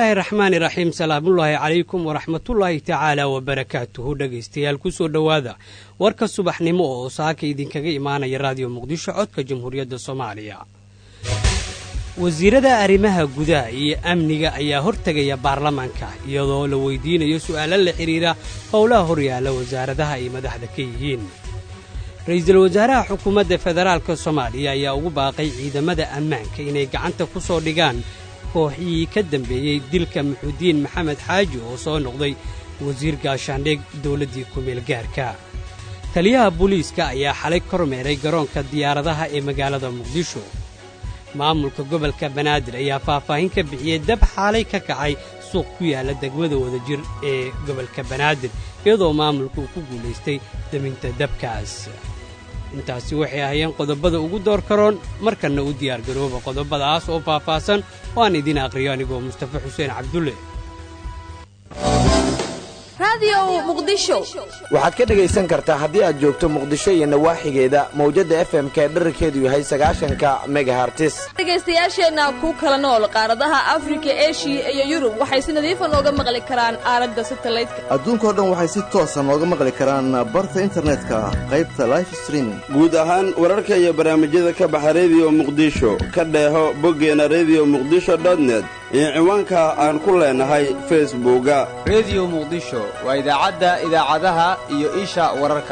bismillaahi raxmaani raxiim salaamullaahi calaykum waraxmatullaahi tacaala wabarakaatuhu dhegaystayaal ku soo dhowaada warka subaxnimo oo saaka idinkaga imaanaya raadiyo muqdisho codka jamhuuriyadda soomaaliya wasiirada arrimaha gudaha iyo amniga ayaa hortegaya baarlamaanka iyadoo la weydiinayo su'aalo la xidhiira howlaha horyaalla wasaaradaha ay madaxda ka yihiin ra'iisul wasaaraha xukuumadda federaalka soomaaliya ayaa ugu baaqay ciidamada ammaanka inay gacanta ku soo dhigaan kooxihii ka dambeeyey dilka muxuudiin maxamed xaaji oo soo noqday wasiir gaashaandhig dawladdii kumeel gaarka taliyaha booliiska ayaa xalay kormeeray garoonka diyaaradaha ee magaalada muqdisho maamulka gobolka banaadir ayaa faahfaahin ka bixiyey dab xaalay ka kacay suuq ku yaalla degmada wadajir ee gobolka banaadir iyadoo maamulka uu ku guulaystay deminta dabkaas intaasi waxay ahayeen qodobada ugu door karoon markanna u diyaargarooba qodobadaas oo faahfaahsan oo aan idiin aqhriyo anigoo mustafa xuseen cabdulle waxaad ka dhegaysan kartaa haddii aad joogto muqdisho iyo nawaaxigeeda mawjadda fm-ka ee dherarkeedu yahay sagaashanka megahartis dhegaystayaasheenna ku kala nool qaaradaha afrika eshiya iyo yurub waxay si nadiifa nooga maqli karaan aalada satalaydka adduunkao dhan waxay si toosa nooga maqli karaan barta internetka qaybta life streaming guud ahaan wararka iyo barnaamijyada ka baxa rediyo muqdisho ka dheeho boggeena rediyo muqdisho dotnet iyo ciwaanka aan ku leenahay facebooka rediyo muqdisho waa idaacadda idaacadaha iyo isha wararka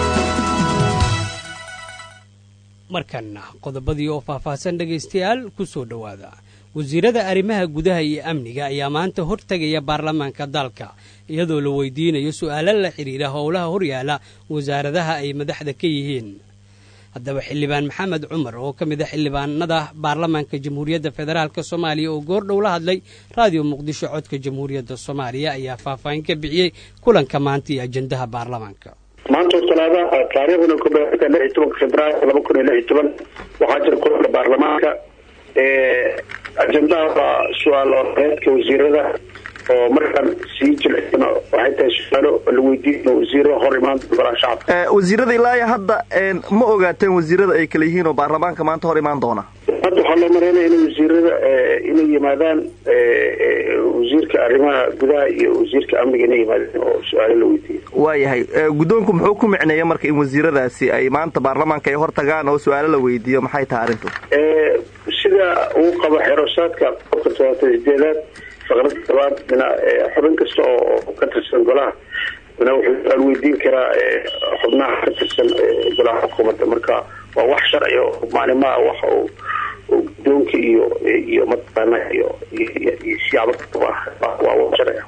markanna qodobadii oo faahfaahsan dhegaystayaal ku soo dhowaada wasiirada arrimaha gudaha iyo amniga ayaa maanta hortegaya baarlamaanka dalka iyadoo la weydiinayo su'aalo la xidhiira howlaha horyaala wasaaradaha ay madaxda ka yihiin haddaba xildhibaan maxamed cumar oo ka mid a xildhibaanada baarlamaanka jamhuuriyadda federaalk soomaaliya oo goordhow la hadlay raadiyo muqdisho codka jamhuuriyadda soomaaliya ayaa faahfaahin ka bixiyey kulanka maanta iyo ajendaha baarlamaanka maanta talaada taariikhduna ku beerta lix iyo tobanka februaayo laba kun iyo lix iyo toban waxaa jira kulanka baarlamaanka ajendaha waa su-aal oreedka wasiirada oo markaan sii jilicsan waxay tahay su-aalo la weydiinayo wasiiro hor imaan golaha shacabka wasiirada ilaa hadda ma ogaateen wasiirada ay kala yihiin oo baarlamaanka maanta hor imaan doona hadda waxaa loo maraynaya in wasiirada inay yimaadaan wasiirka arrimaha gudaha iyo wasiirka amniga inay yimaadeen oo su-aalo la weydiiyo waayahay guddoonku muxuu ku micneeya marka in wasiiradaasi ay maanta baarlamaanka ay hor tagaan oo su-aalo la weydiiyo maxay tahay arrintu sida uu qabo xerosaadka qofka todobaatan sideedaad faqrada tobaad mina xubin kasta oo ka tirsan golaha mina wuxuu su-aal weydiin karaa xubnaha ka tirsan golaha xukuumadda marka waa wax sharciga maalimaha wax uu guddoonka iyo iyo mataqaana iyo iyo siyaabo waa wax sharciga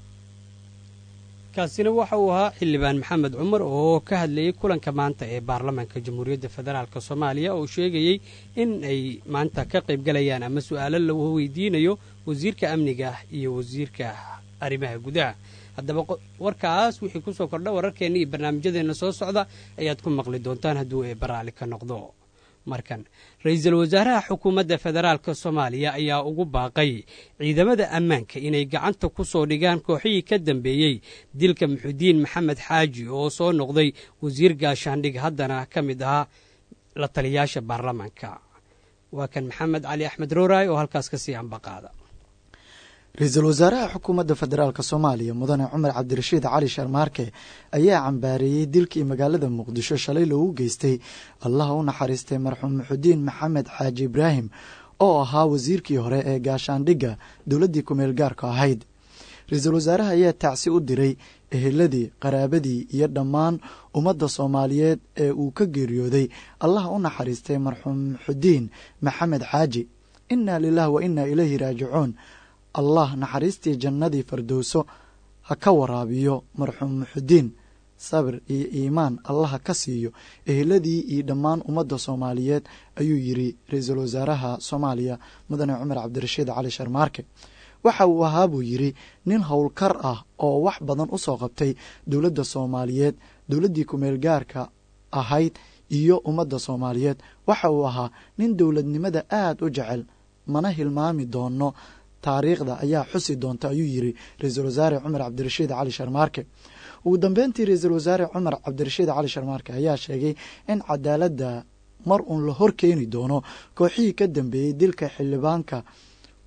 kaasina waxa uu ahaa xildhibaan maxamed cumar oo ka hadlayay kulanka maanta ee baarlamaanka jamhuuriyadda federaalk soomaaliya oo sheegayey in ay maanta ka qaybgalayaan ama su-aalo la weydiinayo wasiirka amniga iyo wasiirka arrimaha gudaha haddaba warkaas wixii kusoo kordha wararkeenna iyo barnaamijyadeenna soo socda ayaad ku maqli doontaan hadduu ee baraali ka noqdo markan ra-iisul wasaaraha xukuumadda federaalk soomaaliya ayaa ugu baaqay ciidamada ammaanka inay gacanta ku soo dhigaan kooxihii ka dambeeyey dilka muxudiin maxamed xaaji oo soo noqday wasiir gaashaandhig haddana ka mid ahaa la taliyaasha baarlamaanka waa kan maxamed cali axmed rooraay oo halkaas kasii ambaqaada ra-iisul wasaaraha xukuumadda federaalk soomaaliya mudane cumar cabdirashiid cali sharmaarke ayaa cambaareeyey dilkii magaalada muqdisho shalay loogu geystay allaha u naxariistay marxuum muxudiin maxamed xaaji ibraahim oo ahaa wasiirkii hore ee gaashaandhigga dowladdii kumeel gaarka ahayd ra-iisul wasaaraha ayaa tacsi u diray eheladii qaraabadii iyo dhammaan ummadda soomaaliyeed ee uu ka geeriyooday allaha u naxariistay marxuum muxudiin maxamed xaaji innaa lilah wa innaa ilayhi raajicuun allah naxariistii jannadii fardowso ha ka waraabiyo marxuum muxudiin sabir iyo iimaan allaha ka siiyo eheladii iyo dhammaan ummadda soomaaliyeed ayuu yidhi ra-iisul wasaaraha soomaaliya mudane cumar cabdirashiid cali sharmaarke waxa uu ahaa buu yidhi nin howlkar ah oo wax badan u soo qabtay dowladda soomaaliyeed dowladdii kumeel gaarka ahayd iyo ummadda soomaaliyeed waxa uu ahaa nin dowladnimada aad u jecel mana hilmaami doono taariikhda ayaa xusi doonta ayuu yidhi ra-iisul wasaare cumar cabdirashiid cali sharmaarke ugu dambeyntii ra-iisul wasaare cumar cabdirashiid cali sharmaarke ayaa sheegay in cadaaladda mar uun la hor keeni doono kooxihii ka dambeeyey dilka xildhibaanka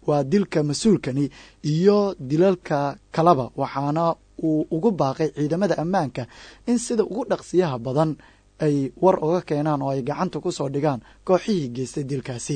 waa dilka mas-uulkani iyo dilalka kalaba waxaana uu ugu baaqay ciidamada ammaanka in sida ugu dhaqsiyaha badan ay war uga keenaan oo ay gacanta ku soo dhigaan kooxihii geystay dilkaasi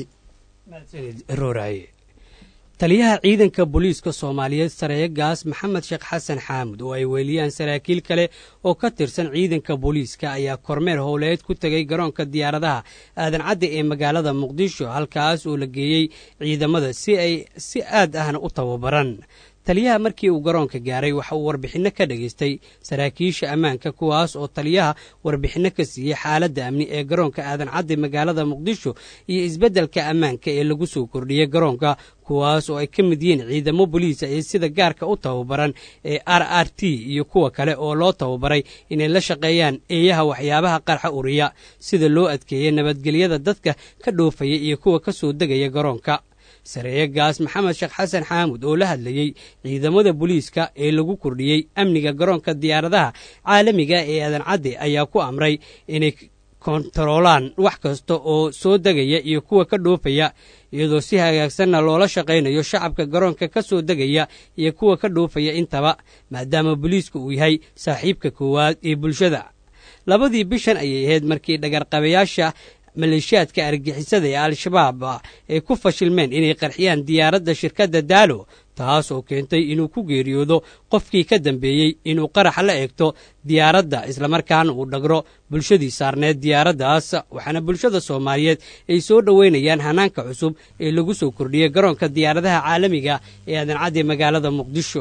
taliyaha ciidanka booliiska soomaaliyeed sareeye gaas maxamed sheekh xasan xaamud oo ay weeliyaan saraakiil kale oo ka tirsan ciidanka booliiska ayaa kormeer howleed ku tegay garoonka diyaaradaha aadan cadde ee magaalada muqdisho halkaas oo la geeyey ciidamada si ay si aad ahna u tababaran taliyaha markii uu garoonka gaaray waxa uu warbixinno ka dhagaystay saraakiisha ammaanka kuwaas oo taliyaha warbixinno ka siiyey xaaladda amni ee garoonka aadan cadde magaalada muqdisho iyo isbeddelka ammaanka ee lagu soo kordhiyey garoonka kuwaas oo ay ka mid yihiin ciidamo boliisa ee sida gaarka u tababaran ee r r t iyo kuwa kale oo loo tababaray inay la shaqeeyaan eeyaha waxyaabaha qarxa uriya sida loo adkeeyey nabadgelyada dadka ka dhoofaya iyo kuwa ka soo degaya garoonka sareeye gaas maxamed sheekh xasan xaamud oo la hadlayey ciidamada booliiska ee lagu kordhiyey amniga garoonka diyaaradaha caalamiga ee aadan cadde ayaa ku amray inay kontaroolaan wax kasta oo soo degaya iyo kuwa ka dhoofaya iyadoo si hagaagsanna loola shaqaynayo shacabka garoonka ka soo degaya iyo kuwa ka dhoofaya intaba maadaama booliisku uu yahay saaxiibka koowaad ee bulshada labadii bishan ayay ahayd markii dhagarqabayaasha maleeshiyaadka argixisada ee al-shabaab ay ku fashilmeen inay qarxiyaan diyaaradda shirkadda daalo taas oo keentay inuu ku geeriyoodo qofkii ka dambeeyey inuu qarax la eegto diyaaradda islamarkaana uu dhagro bulshadii saarneed diyaaraddaas waxaana bulshada soomaaliyeed ay soo dhoweynayaan hanaanka cusub ee lagu soo kordhiyey garoonka diyaaradaha caalamiga ee aadan cadde magaalada muqdisho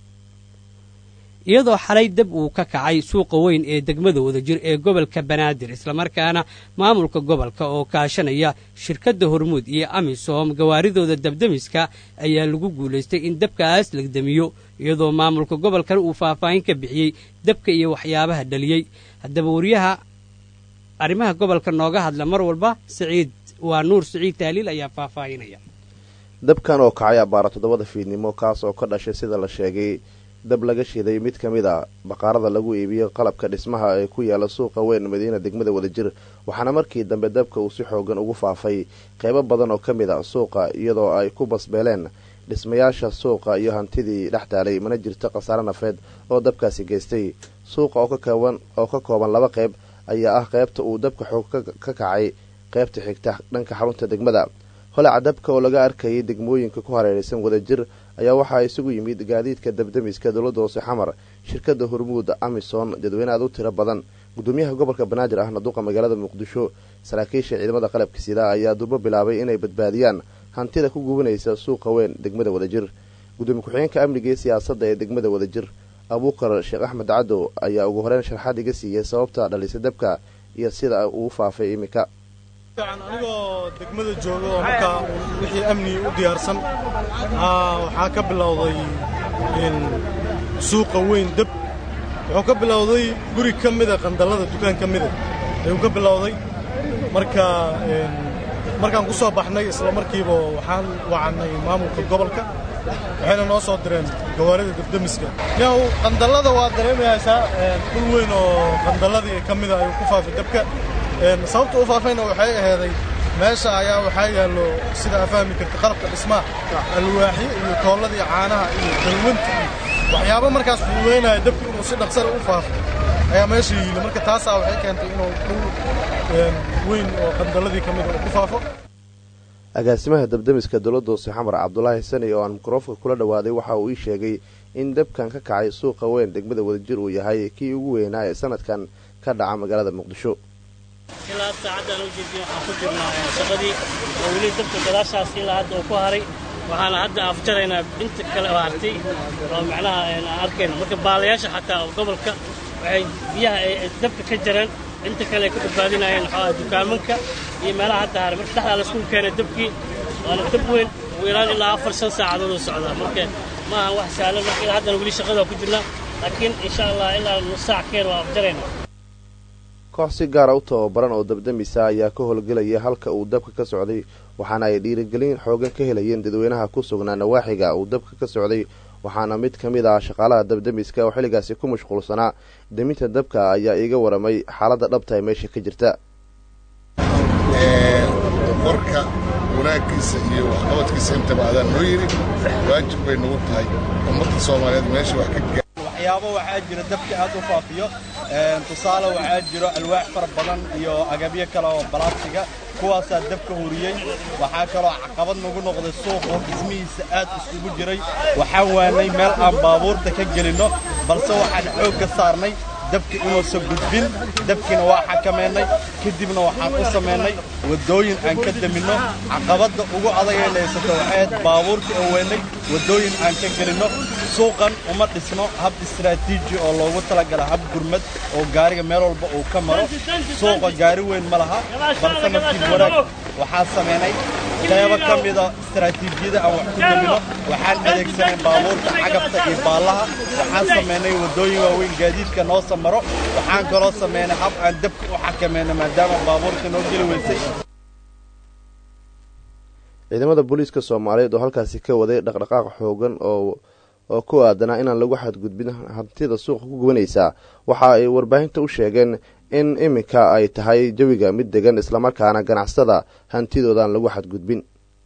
iyadoo xalay dab uu ka kacay suuqa weyn ee degmada wadajir ee gobolka banaadir islamarkaana maamulka gobolka oo kaashanaya shirkadda hormuud iyo amisom gawaaridooda dabdemiska ayaa lagu guulaystay in dabkaas la damiyo iyadoo maamulka gobolkan uu faahfaahin ka bixiyey dabka iyo waxyaabaha dhaliyey haddaba wariyaha arrimaha gobolka nooga hadla mar walba siciid waa nuur siciid taaliil ayaa faahfaahinaya dabkan oo kacay abbaara toddobada fiidnimo kaas oo ka dhashay sida la sheegay dab laga shiday mid ka mid a baqaarada lagu iibiyo qalabka dhismaha ee ku yaala suuqa weyn madiina degmada wadajir waxaana markii dambe dabka uu si xoogan ugu faafay qeybo badan oo ka mid a suuqa iyadoo ay ku basbeeleen dhismayaasha suuqa iyo hantidii dhex taalay mana jirto khasaare nafeed oo dabkaasi geystay suuqa oo ka kooban laba qeyb ayaa ah qeybta uu dabka xoog ka kacay qeybta xigta dhanka xarunta degmada holaca dabka oo laga arkayay degmooyinka ku hareeraysan wadajir ayaa waxaa isugu yimid gaadiidka dabdemiska dowladda hoose xamar shirkadda hormuud amison dadweyne aad u tiro badan gudoomiyaha gobolka banaadir ahna duqa magaalada muqdisho saraakiisha ciidamada qalabka sida ayaa durbo bilaabay inay badbaadiyaan hantida ku gubanaysa suuqa weyn degmada wadajir gudoomiye ku-xigeenka amniga iyo siyaasadda ee degmada wadajir abuukar sheekh axmed cadow ayaa ugu horeyn sharxaad iga siiyey sababta dhalisa dabka iyo sida uu faafay iminka anigoo degmada jooga oo markaa wixii amni u diyaarsan waxaa ka bilowday suuqa weyn deb wuxuu ka bilowday guri ka mida qandallada dukaan ka mida ayuu ka bilowday marka markaan ku soo baxnay isla markiiba waxaan wacannay maamulka gobolka waxayna noo soo direen gawaarida dabdemiska yaw qandallada waa dareemayaysaa dhul weyn oo qandalladii ka mida ayuu ku faafay dabka sababta u faafayna waxay aheeday meesha ayaa waxaa yaallo sida aa fahmi karta qalabka dhismaha alwaaxyo iyo koolladii caanaha iyo dalwanta iyo waxyaabo markaas fududaynaya dabki inuu si dhaqsana u faafo ayaa meesha yiili marka taasaa waxay keentay inuu dhul weyn oo qandalladii ka mida uu ku faafo agaasimaha dabdemiska dowladda hoose xamar cabdulaahi sani oo aan mikrofonka kula dhowaaday waxa uu ii sheegay in dabkan ka kacay suuqa weyn degmada wadajir uu yahay kii ugu weynaa ee sanadkan ka dhaca magaalada muqdisho ilaa saacaddan u jeediyo waxaan ku jirnaa shaqadii oo weli dabka gadaashaas ilaa hadda uu ku haray waxaana hadda afjaraynaa inta kale oo hartay oo macnaha aan arkayna marka baalayaasha xataa gobolka waxay biyaha ay dabka ka jareen inta kale ay ka badbaadinayeen waxaa dukaamanka iyo meelaha hadda haray marka dhexdaa laisku keenay dabkii waana dab weyn ugu yaraan ilaa afar shan saacadood oo socdaa marka ma ahan wax sahlan marka ilaa haddana weli shaqada ku jirnaa laakiin insha allah ilaa nus saac keen waa afjaraynaa koox si gaara u tababaran oo dabdamisa ayaa ka howlgelaya halka uu dabka ka socday waxaana ay dhiirigelin xoogan ka helayeen dadweynaha ku sugnaa nawaaxiga uu dabka ka socday waxaana mid ka mid ah shaqaalaha dabdamiska oo xilligaasi ku mashquulsanaa deminta dabka ayaa iiga waramay xaaladda dhabta ee meesha ka jirta qorka wanaaggiisa iyo waxqabadkiisa intaba adaan noo yidhi waajib bay nagu tahay ummadda soomaaliyeed meesha wax ka gaa waxyaabo waxaa jira dabka aad u faafiyo tusaale waxaa jiro alwaax fara badan iyo agabyo kale oo balaadsiga kuwaasaa dabka huriyey waxaa kaloo caqabad nagu noqday suuq oo dhismihiisa aad isugu jiray waxaan waanay meel aan baabuurta ka gelinno balse waxaan xoog ka saarnay dabka inuusan gudbin dabkiina waa xakamaynay kadibna waxaan u samaynay waddooyin aan ka daminno caqabadda ugu adagay haysato waxayd baabuurta oo weynay waddooyin aan ka gelinno suuqan uma dhisno hab istaraatiiji oo loogu talagala hab gurmad oo gaariga meel walba uu ka maro suuqa gaari weyn ma laha balse nasiib wanaag waxaan samaynay qaybo ka mida istaraatiijiyada aan wax ku damino waxaan adeegsanay baabuurta cagabta iyo baallaha waxaan samaynay waddooyin waaweyn gaadiidka noo samaro waxaan kaloo samaynay hab aan dabka u xakamayno maadaama baabuurta noo geli weysay ciidamada booliiska soomaaliyeed oo halkaasi ka waday dhaqdhaqaaq xoogan oo oo ku aadanaa inaan lagu xadgudbin hantida suuqa ku gubanaysaa waxa ay warbaahinta u sheegeen in iminka ay tahay jawiga mid degan islamarkaana ganacsada hantidoodaaan lagu xadgudbin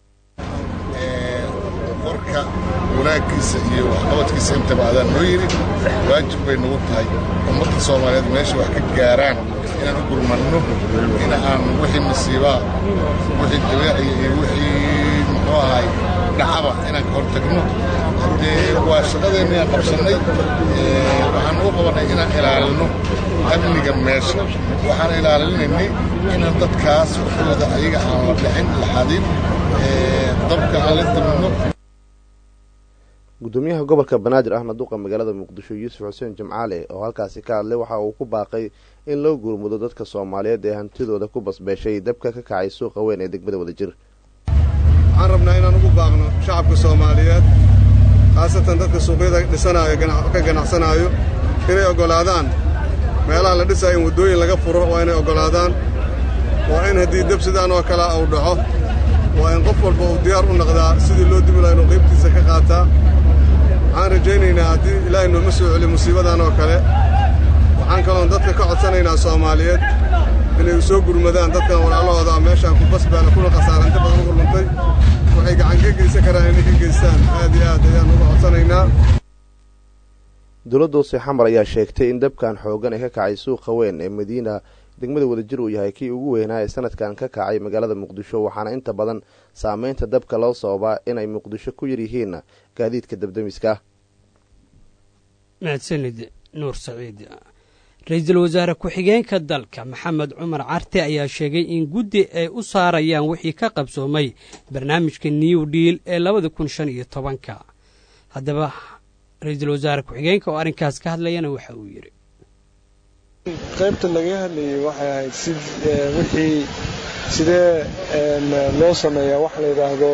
warka wanaaggiisa iyo waxqabadkiisa intaba adaan noo yidhi waajib bay nagu tahay ummadda soomaaliyeed meesha wax ka gaaraan inaan u gurmanno in aan wixii masiibaa wixii dabeeciya iyo wixii muxuu ahay dhacaba inaan ka hor tagno haddee waa shaqadeenna aan qabsannay waxaan u qabannay inaan ilaalino amniga meesha waxaan ilaalinaynay inaan dadkaas waxooda ayaga aan la dhicin la xadin dabka aan la dimino gudoomiyaha gobolka banaadir ahna duqa magaalada muqdisho yuusuf xuseen jimcaale oo halkaasi ka hadlay waxa uu ku baaqay in loo gurmudo dadka soomaaliyeed ee hantidooda ku basbeeshay dabka ka kacay suuqa weyn ee degmada wadajir waxaan rabnaa inaan ugu baaqno shacabka soomaaliyeed khaasatan dadka suuqyada dhisanaayo ka ganacsanaayo inay oggolaadaan meelaha la dhisaayo in waddooyin laga furo waa inay oggolaadaan waa in haddii dab sidaan oo kale uu dhaco waa in qof walba uu diyaar u naqdaa sidii loo dimi laha inuu qaybtiisa ka qaataa waxaan rajaynaynaa haddii ilaahay nooma soo celiyo musiibadan oo kale waxaan kaloon dadka ka codsanaynaa soomaaliyeed inay soo gurmadaan dadkan walaalahooda a meeshaan ku basbaala kuna khasaaranta badan ugu luntay waxay gacan ka geysan karaan inay ka geystaan aad iyo aad ayaan uga codsanaynaa dowladda hoose xamar ayaa sheegtay in dabkan xoogan ee ka kacay suuqa weyn ee madiina degmada wadajir uu yahay kii ugu weynaa ee sanadkan ka kacay magaalada muqdisho waxaana inta badan saameynta dabka loo sababaa inay muqdisho ku yar yihiin gaadiidka dabdamiska mahadsanid nuur saciid ra-iisul wasaare ku-xigeenka dalka maxamed cumar carte ayaa sheegay in guddi ay u saarayaan wixii ka qabsoomay barnaamijka new deal ee labada kun shan iyo tobanka haddaba ra-iisul wasaare ku-xigeenka oo arrinkaas ka hadlayana waxa uu yidhi qaybta laga hadlayay waxay ahayd si wixii sidee loo sameeyaa wax la yidhaahdo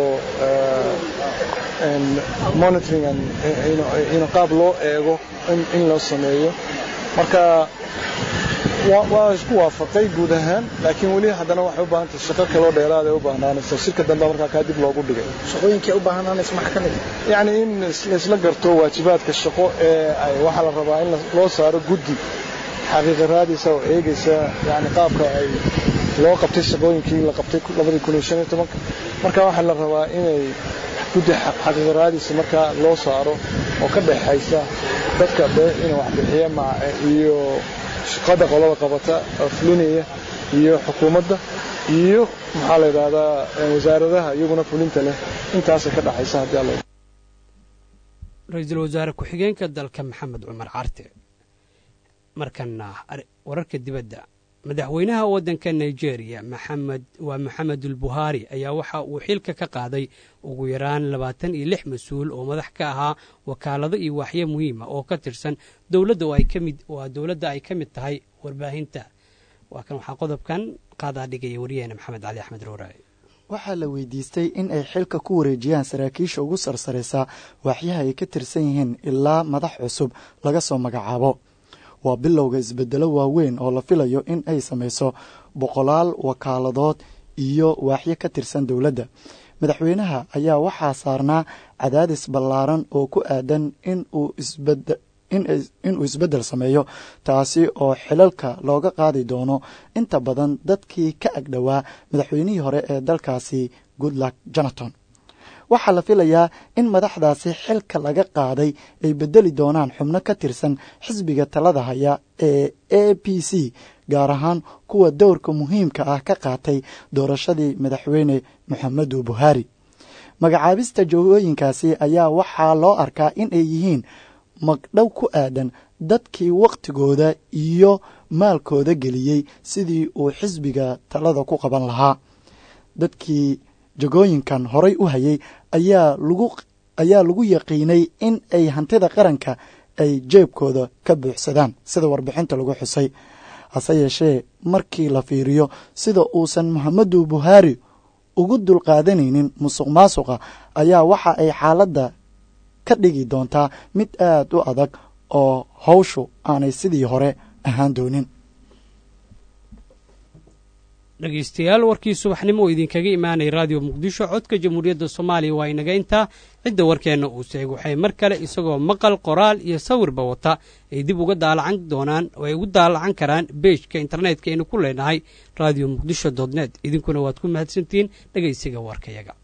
monitoring in qaab loo eego in loo sameeyo marka waa isku waafaqay guud ahaan laakiin weli haddana waxay u baahantay shaqo kaloo dheeraad ay u baahnaanayso shirka dambe markaa kaa dib loogu dhigay shaqooyinkii u baahnaanayso maxaa ka mid yacni in laisla garto waajibaadka shaqo ee ay waxaa la rabaa in loo saaro guddi xaqiiqa raadaysa oo eegaysa yani qaabka ay loo qabtay shaqooyinkii la qabtay labadii kun iyo shan iyo tobanka marka waxaa la rabaa inay guddi xaqiiqa raadaysa markaa loo saaro oo ka dhexaysa dadka ina wax bixiya iyo shaqada qolada qabata oo fulinaya iyo xukuumadda iyo maxaa la yidhahdaa wasaaradaha iyaguna fulinta leh intaasay ka dhexaysa haddii alla ra-iisul wasaare ku-xigeenka dalka maxamed cumar carte markana wararka dibadda madaxweynaha waddanka nigeria maxamed waa maxamedul buhaari ayaa waxa uu xilka ka qaaday ugu yaraan labaatan iyo lix mas-uul oo madax ka ahaa wakaalado iyo waaxyo muhiima oo ka tirsan dowladda oo ay ka mid waa dowladda ay ka mid tahay warbaahinta waa kan waxaa qodobkan qaadaa dhigaya wariyaheena maxamed cali axmed ruuraaye waxaa la weydiistay in ay xilka ku wareejiyaan saraakiisha ugu sarsaraysa waaxyaha ay ka tirsan yihiin ilaa madax cusub laga soo magacaabo waa bilowga isbedelo waaweyn oo la filayo in ay samayso boqolaal wakaaladood iyo waaxyo ka tirsan dowladda madaxweynaha ayaa waxaa saarnaa cadaadis ballaaran oo ku aadan in uu inuu isbeddel sameeyo taasi oo xilalka looga qaadi doono inta badan dadkii ka agdhowaa madaxweynihii hore ee dalkaasi goodluck jonathon waxaa la filayaa in madaxdaasi xilka laga qaaday ay bedeli doonaan xubno ka tirsan xisbiga talada haya ee a p c gaar ahaan kuwa dowrka muhiimka ah ka qaatay doorashadii madaxweyne moxamedu buhari magacaabista joogooyinkaasi ayaa waxaa loo arkaa in ay yihiin magdhow ku aadan dadkii wakhtigooda iyo maalkooda geliyey sidii uu xisbiga talada ku qaban lahaa dadkii jagooyinkan horay u hayay ayaa lagu ayaa lagu yaqiinay in ay hantida qaranka ay jeebkooda ka buuxsadaan sida warbixinta lagu xusay hase yeeshee markii la fiiriyo sida uusan moxamedu buhari ugu dulqaadanaynin musuq maasuqa ayaa waxa ay xaaladda ka dhigi doontaa mid aad u adag oo hawshu aanay sidii hore ahaan doonin dhegaystayaal warkii subaxnimo oo idinkaga imaanaya raadiyo muqdisho codka jamhuuriyadda soomaaliya waa inaga intaa cidda warkeenna uu seeg waxay mar kale isagoo maqal qoraal iyo sawirba wata ay dib uga daalacan doonaan oo ay ugu daalacan karaan beejka internetka aynu ku leenahay radio muqdisho dot net idinkuna waad ku mahadsantihiin dhegaysiga warkayaga